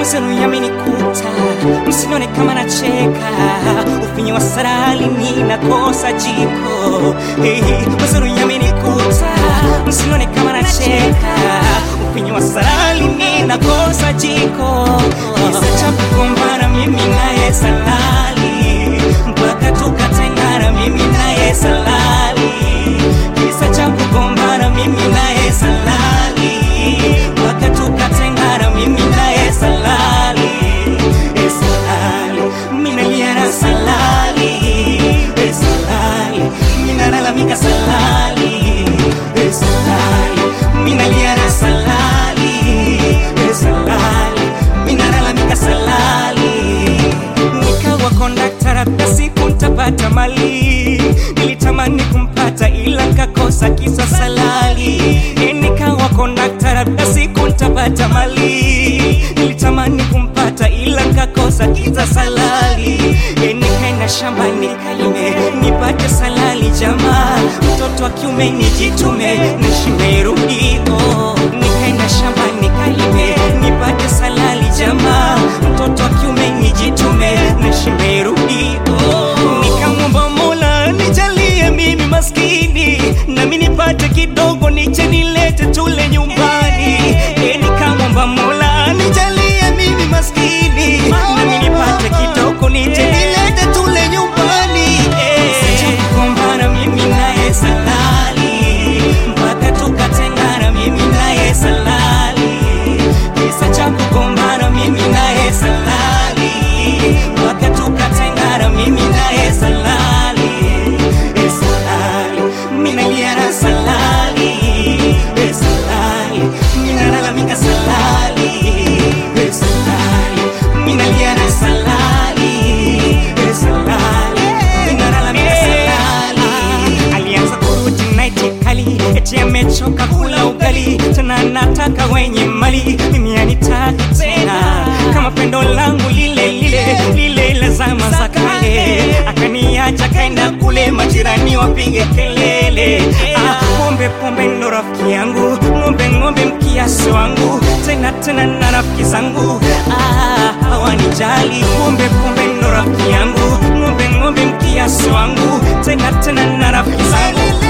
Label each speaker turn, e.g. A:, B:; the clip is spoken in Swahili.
A: Mazenu yamenikuta, msinione kama nacheka, ufinyi wa sarali ninakosa jiko. Hey, mazenu yamenikuta, msinione kama nacheka, ufinyi wa sarali ninakosa jiko. Kisa cha kugombana mimi naye salali, mpaka tukatengana mimi naye salali. Kisa cha kugombana mimi naye salali, mpaka tukatengana mimi naye salali. Eh, salali, mimi nalia na salali. Eh, salali, mimi nalalamika salali. Eh, salali, mimi nalia na salali. Eh, salali, mimi nalalamika salali. Nikawa kondakta labda siku ntapata mali, nilitamani kumpata ila nkakosa kisa salali. Eh, Nikawa kondakta labda siku ntapata mali, nilitamani kumpata ila nkakosa kisa salali. Eh, Nikaenda shambani kalime nipate salali jamaa, mtoto wa kiume nijitume nishime rudiko. Nikaenda shambani kalime nipate salali jamaa, mtoto wa kiume nijitume nishime rudiko. Nikamwomba Mola nijalie mimi maskini, nami nipate kidogo niche nilete tule nyumbani. Eh, Nikamwomba Mola nijalie mimi maskini, nami nipate kidogo niche nilete tule nyumbani. Eh, Sija kugombana mimi naye salali, mpaka tukatengana mimi naye salali. Kisa cha kugombana mimi naye salali, mpaka tukatengana mimi naye salali. Eh, salali, mimi nalia na salali. Eh, salali, mimi nalalamika salali. Eh, salali, mimi nalia na salali. Eh, salali, mimi nalalamika salali. Alianza kurudi naiti kali, eti amechoka kula ugali, tena nataka wenye mali, mimi anitaka tena kama pendo langu lile lile lile la zama za kale, akaniacha kaenda kule, majirani wapige kelele. Ah, pombe pombe ndo rafiki yangu, ng'ombe ng'ombe mkiasi wangu, tena tena na rafiki zangu ah, hawanijali. Pombe pombe ndo rafiki yangu, ng'ombe ng'ombe mkiasi wangu, tena tena na rafiki zangu